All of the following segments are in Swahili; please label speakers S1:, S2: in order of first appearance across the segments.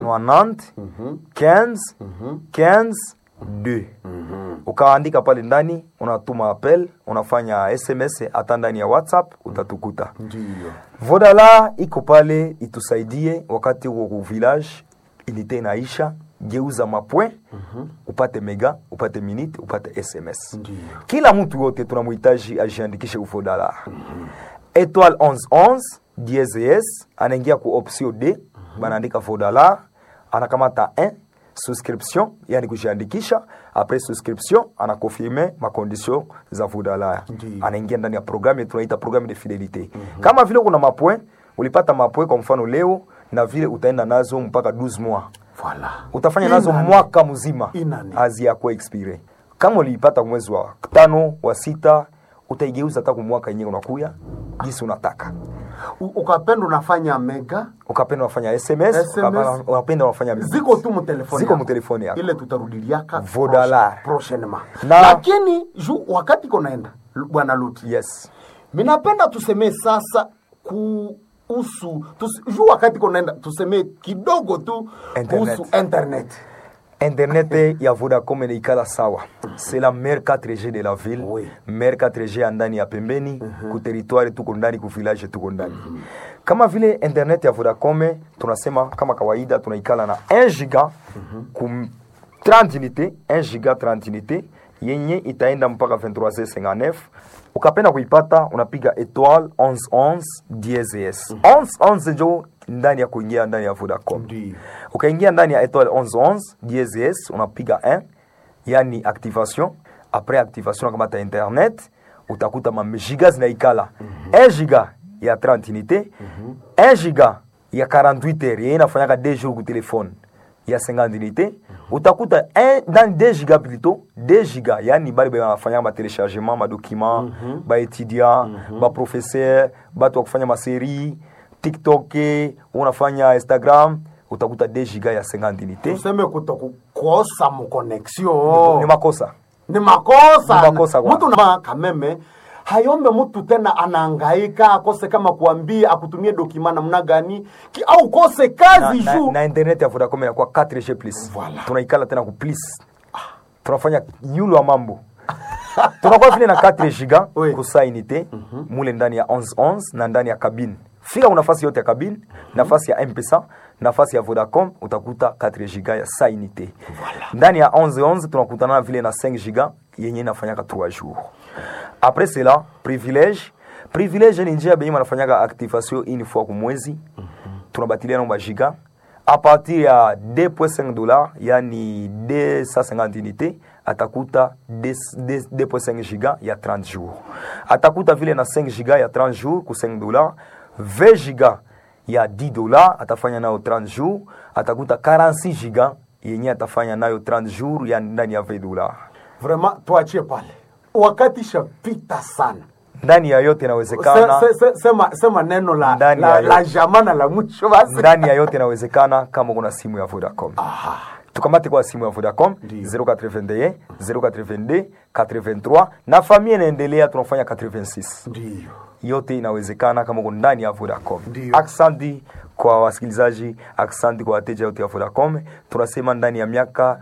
S1: 90 15 15 2 ukaandika pale ndani unatuma appel unafanya sms hata ndani ya whatsapp utatukuta
S2: Ndiyo.
S1: vodala iko pale itusaidie wakati uko ku village unité inaisha geuza mapwe upate mega upate minute upate sms
S2: Ndiyo.
S1: kila mtu wote tunamhitaji ajiandikishe ku vodala étoile 1111 DSS anaingia ku option D banaandika vodala anakamata 1 souscription yani kujiandikisha après souscription anakonfirme makondition za vodala
S2: Ndiyo.
S1: anaingia ndani ya programme tunaita programme de fidelité kama vile kuna mapwe ulipata mapwe kwa mfano leo na vile utaenda nazo mpaka 12 mois
S2: Voilà.
S1: utafanya nazo
S2: Inani.
S1: mwaka mzima
S2: Inani.
S1: haziyakuwa expire kama uliipata mwezi wa tano wa sita utaigeuza hata kwa mwaka yenyewe unakuya jinsi unataka
S2: U- ukapenda unafanya mega
S1: ukapenda unafanya sms,
S2: SMS.
S1: ukapenda- unapenda unafanya
S2: ziko tu mutelefoni
S1: Ziko
S2: yako.
S1: mutelefoni yako.
S2: ile tutarudiliaka
S1: Vodala.
S2: prochainement
S1: Na-
S2: lakini ju wakati konaenda bwana luti
S1: yes
S2: minapenda tusemee sasa kuhusu tus, ju wakati konaenda tusemee kidogo tu
S1: Internet.
S2: kuhusu internet
S1: internet ya vodacom inaikala sawa c'est la meilleure 4g de la ville
S2: Oui.
S1: meilleure 4g ya ndani ya pembeni ku territoire tuko ndani ku village tuko ndani kama vile internet ya vodacom tunasema kama kawaida tunaikala na 1 giga ku 30 unité 1 giga 30 unité yenye itaenda mpaka 23h59 ukapenda kuipata unapiga étoile 1111 DSS 1111 njo ndani ya kuingia ndani ya vodacom
S2: Ndiyo.
S1: ukaingia ndani ya étoile 1111 DSS unapiga 1 yani activation après activation unakamata internet utakuta mamegiga zinaikala 1 giga ya 30 unité 1 giga ya 48 heures yenye inafanyaka 2 jours ku telefone ya 50 unité utakuta un- ndani 2 giga plutôt 2 giga yani bale banafanya matelechargement madocument baétudiant baprofesseur batu wa kufanya maserie tiktok unafanya instagram utakuta 2 giga ya 50 unité
S2: tuseme kutokukosa mukonexio
S1: ni makosa
S2: ni makosa
S1: Ni makosa kwa-
S2: mtu na kameme hayombe mtu tena anaangaika akose kama kuambia akutumie dokima namna gani ki, au kose
S1: na,
S2: kazi
S1: na,
S2: juu
S1: na internet ya Vodacom inakuwa 4G plus
S2: Voilà.
S1: tunaikala tena ku plus tunafanya yulu wa mambo tunakuwa vile na 4 giga
S2: Oui.
S1: kusa unité mule ndani ya 1111 na ndani ya cabine fika ku nafasi yote ya cabine nafasi ya mpesa nafasi ya Vodacom utakuta 4 giga ya sa unité ndani ya 1111 tunakutana vile na 5 giga yenye inafanyaka 3 jours après cela privilège privilège ni njia benye banafanyaka activation une fois ku mwezi tunabatiliana ba giga a partir ya 2.5 dollars yani 250 unité atakuta 2 2.5 giga ya 30 jours atakuta vile na 5 giga ya 30 jours ku 5 dollars 20 giga ya 10 dollars atafanya nayo 30 jours atakuta 46 giga yenye atafanya nayo 30 jours ya ndani ya 20 dollars
S2: vraiment tuachie pale wakati shapita sana
S1: ndani ya yote inawezekana
S2: se, se, se, sema, sema neno la,
S1: Ndani
S2: la,
S1: ya
S2: la
S1: yote.
S2: jamana la mwisho basi
S1: ndani ya yote inawezekana kama kuna simu ya Vodacom. Tukamate kwa simu ya Vodacom
S2: Ndiyo.
S1: 081 082 83 na familia inaendelea, tunafanya 86
S2: ndiyo
S1: yote inawezekana kama uko ndani ya Vodacom.
S2: Ndiyo.
S1: Aksanti kwa wasikilizaji, aksanti kwa wateja wote wa Vodacom. Tunasema ndani ya miaka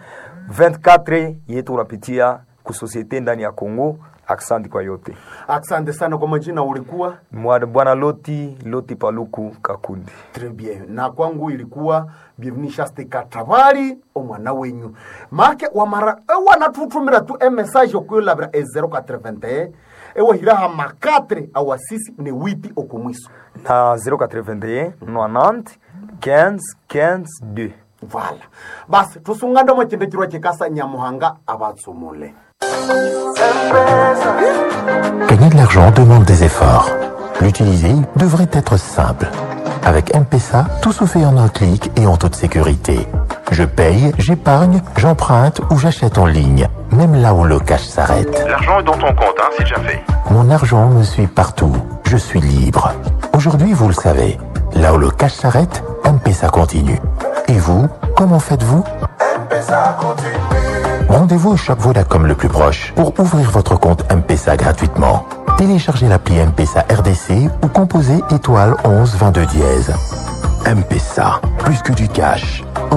S1: 24 yetu unapitia kusosiete ndani ya Kongo. Aksanti kwa yote.
S2: asante sana kwa majina ulikuwa
S1: Mwa- Bwana Loti Loti Paluku Kakundi.
S2: Très bien. na kwangu ilikuwa bienvenue shaste katabari omwana wenyu make wamara wanatutumira tu emessage okuyolabira e 081 ewahiraha makatre awasisi ne witi okomwiso
S1: na 081 90 15 15 2
S2: vala basi tusungande mwachindekirwa chikasa nyamuhanga abatsumule
S3: Gagner de l'argent demande des efforts. L'utiliser devrait être simple. Avec M-Pesa, tout se fait en un clic et en toute sécurité. Je paye, j'épargne, j'emprunte ou j'achète en ligne, même là où le cash s'arrête.
S4: L'argent est dans ton compte, hein, c'est déjà fait.
S3: Mon argent me suit partout. Je suis libre. Aujourd'hui, vous le savez, là où le cash s'arrête, M-Pesa continue. Et vous, comment faites-vous Rendez-vous au shop Vodacom le plus proche pour ouvrir votre compte M-Pesa gratuitement. Téléchargez l'appli M-Pesa RDC ou composez étoile 11 22 dièse. M-Pesa, plus que du cash,